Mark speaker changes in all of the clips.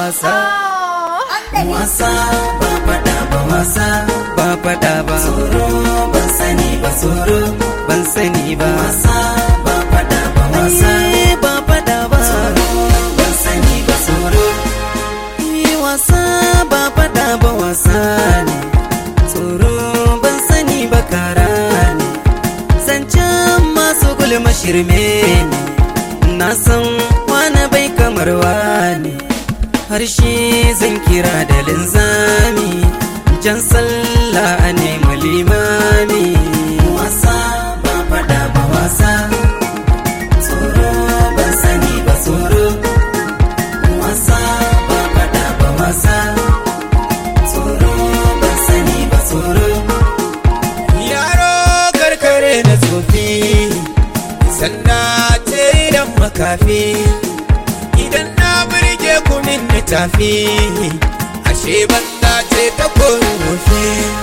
Speaker 1: wasa
Speaker 2: wasa ba faɗa ba wasa
Speaker 1: ba faɗa ba
Speaker 2: tsoro ban sani ba tsoro
Speaker 1: ban sani ba
Speaker 2: wasa ba faɗa ba wasa
Speaker 1: Eh, ba faɗa ba
Speaker 2: ban sani ba tsoro
Speaker 1: Eh, wasa ba faɗa ba wasa ne tsoro ban sani ba kara ne zancen masu gulma shirme ne na san wani bai kamar wani harshe zan kira da linzami jan sallah a nemi limami
Speaker 2: wasa ba faɗa ba wasa tsoro ban sani ba tsoro wasa ba faɗa ba wasa tsoro ban sani ba tsoro
Speaker 1: yaro karkare na tsofi sanda ce idan makafi idan na burge kumin na tafi ashe banda ce ta korufe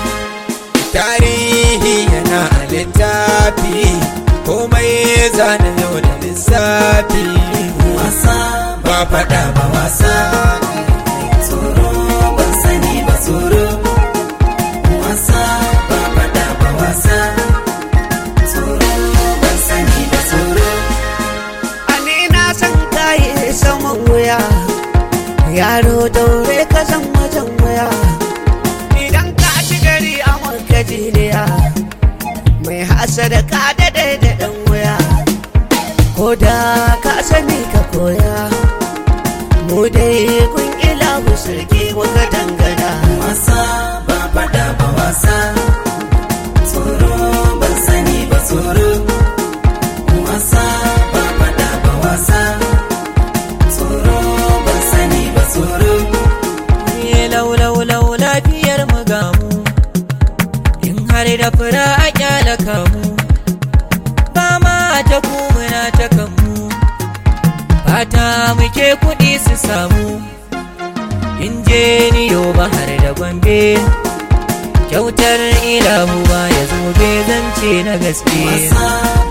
Speaker 1: tarihi yana a littafi komai zana yau da lissafi
Speaker 2: wasa
Speaker 1: ba faɗa ba wasa
Speaker 2: tsoro ban sani ba tsoro wasa ba faɗa ba wasa tsoro ban sani ba tsoro
Speaker 3: Ani na san kayi saman wuya Yaro daure ka san wajen wuya Idan ka ci gari a maka jiniya Mai hasada ka daɗe da ɗan wuya Ko da ka sani ka koya Mu dai kun ilahu sarki muka dangana
Speaker 2: wasa ba faɗa ba wasa tsoro ban sani ba tsoro wasa ba faɗa ba wasa tsoro ban sani ba tsoro
Speaker 1: Ye lau lau lau lafiyar mu gamu in har da fura a kyala kamu ba ma ta kumuna ta kanmu fata muke kuɗi su samu in je niyo bahar da gombe kyautar ilahu ba ya zo zance na gaske
Speaker 2: wasa